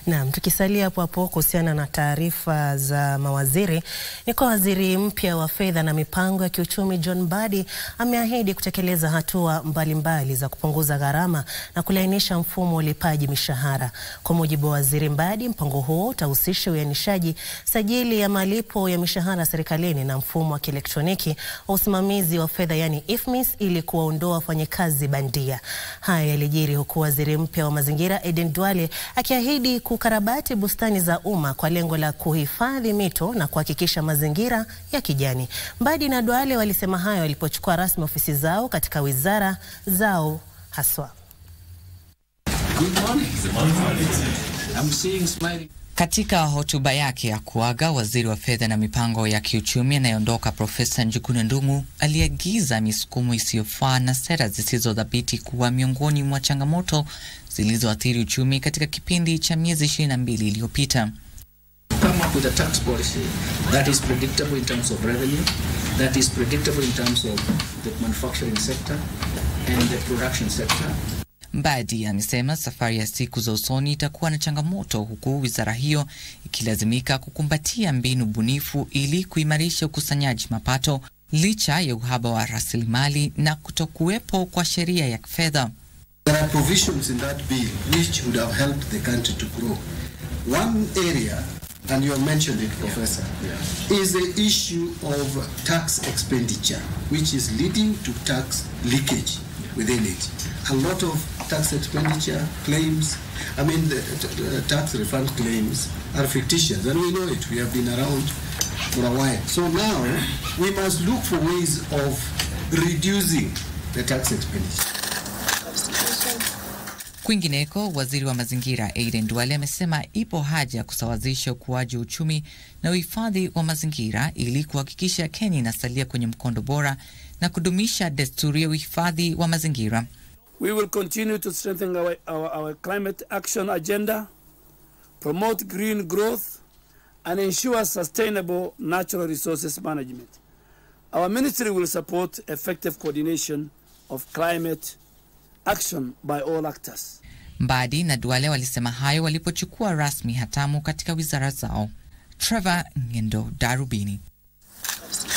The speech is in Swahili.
Naam, tukisalia hapo hapo kuhusiana na taarifa za mawaziri, ni kwa waziri mpya wa fedha na mipango ya kiuchumi John Mbadi ameahidi kutekeleza hatua mbalimbali mbali za kupunguza gharama na kulainisha mfumo wa ulipaji mishahara. Kwa mujibu wa waziri Mbadi, mpango huo utahusisha uainishaji, sajili ya malipo ya mishahara serikalini na mfumo wa kielektroniki wa usimamizi wa fedha yani IFMIS ili kuwaondoa wafanyakazi bandia. Haya yalijiri huku waziri mpya wa mazingira Aden Duale akiahidi kukarabati bustani za umma kwa lengo la kuhifadhi mito na kuhakikisha mazingira ya kijani. Mbadi na Duale walisema hayo walipochukua rasmi ofisi zao katika wizara zao haswa. Katika hotuba yake ya kuaga, waziri wa fedha na mipango ya kiuchumi anayeondoka Profesa Njuguna Ndung'u aliagiza misukumo isiyofaa na sera zisizodhabiti kuwa miongoni mwa changamoto zilizoathiri uchumi katika kipindi cha miezi 22 iliyopita. come up with a tax policy that is predictable in terms of revenue, that is predictable in terms of the manufacturing sector and the production sector. Mbadi amesema safari ya siku za usoni itakuwa na changamoto, huku wizara hiyo ikilazimika kukumbatia mbinu bunifu ili kuimarisha ukusanyaji mapato licha ya uhaba wa rasilimali na kutokuwepo kwa sheria ya fedha. There are provisions in that bill which would have helped the country to grow. One area, and you have mentioned it, Professor, is the issue of tax expenditure, which is leading to tax leakage within it. A lot of tax expenditure claims, I mean, the, the tax refund claims are fictitious, and we know it. We have been around for a while. So now we must look for ways of reducing the tax expenditure. Kwingineko, waziri wa mazingira Aden Duale amesema ipo haja ya kusawazisha ukuaji wa uchumi na uhifadhi wa mazingira ili kuhakikisha Kenya inasalia kwenye mkondo bora na kudumisha desturi ya uhifadhi wa mazingira. We will continue to strengthen our, our, our climate action agenda, promote green growth, and ensure sustainable natural resources management. Our ministry will support effective coordination of climate action by all actors. Mbadi na Duale walisema hayo walipochukua rasmi hatamu katika wizara zao. Trevor Ngendo, Darubini.